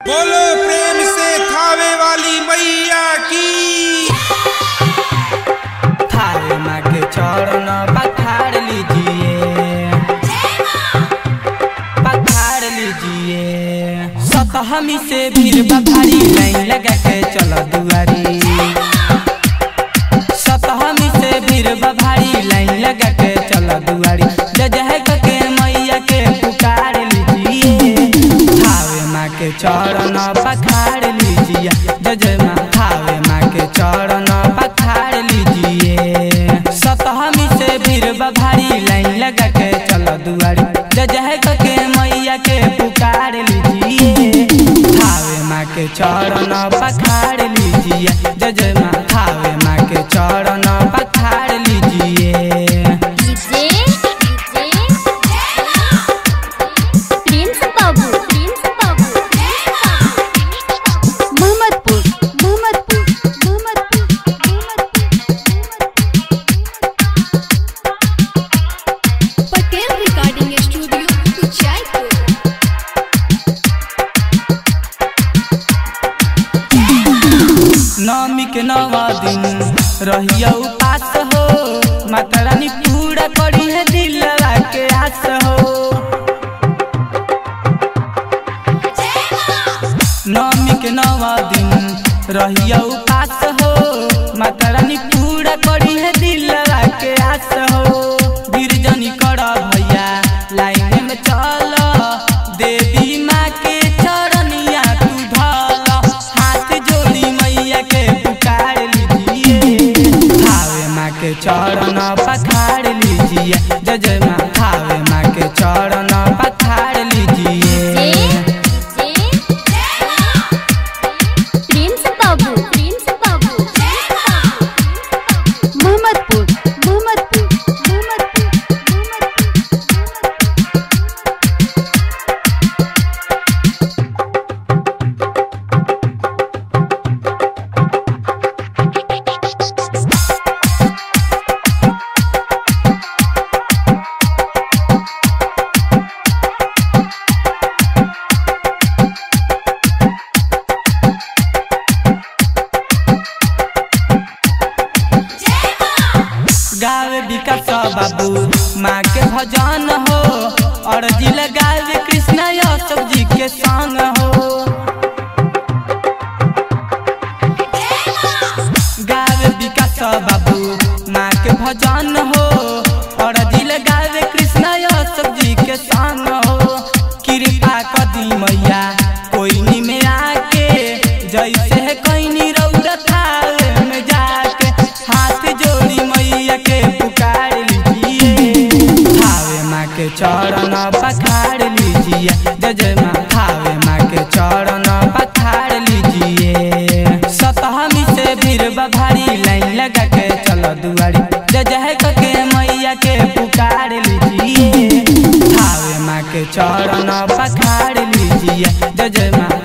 बोलो प्रेम से थावे वाली मैया की थारे माँ के चरण पखाड़ लीजिए पखाड़ लीजिए सतहमी से भीड़ बभारी लाइन लगा के चलो दुआरी सतहमी से भीड़ बभारी लाइन लगा के चलो दुआरी जय जय के मैया के पुकार लीजिए थावे माँ के चरण पखाड़ लीजिए जय जय माँ थावे माँ के चरण पखाड़ लीजिए सतहमी से भीड़ बभारी लाइन लगा के चलो दुआरी जय जय के मैया के पुकार लीजिए थावे माँ के चरण पखाड़ लीजिए जय जय माँ थावे माँ के चरण पखाड़ लीजिए DJ Prince Babu Prince Babu Mohammadpur Mohammadpur Mohammadpur Patel recording studio Jaipur नवमी के नवा दिन रहिया उपास हो माता रानी पूरा करी है दिल लगा के आस हो नवमी के नवा दिन रहिया उपास हो माता रानी पूरा करी है दिल लगा के आस हो गिरजनी कर भैया लाइन में चल देवी माँ के चरनिया तू धल हाथ जोड़ी मैया के पुकार लीजिए थावे माँ के चरण पखाड़ लीजिए जय जय माँ थावे माँ के चरण पखाड़ लीजिए प्रिंस बाबू प्रिंस बाबू मोहम्मदपुर मोहम्मदपुर मोहम्मदपुर गावे विकास बाबू माँ के भजन हो और जिल गावे कृष्ण यशव जी के संग हो गावे विकास बाबू माँ के भजन हो और दिल गावे कृष्ण यशव जी के संग हो कृपा कदी मैया कोई नी में आके जैसे है कोई रौदा थावे में जाके हाथ जोड़ी मैया के पुकार लीजिए थावे माँ के चरण पखाड़ लीजिए जय जय माँ थावे माँ के चरण पखाड़ लीजिए सतहमी से भीड़ बभारी लाइन लगा के चलो दुआरी जय जय के मैया के पुकार लीजिए थावे माँ के चरण पखाड़ लीजिए जय जय माँ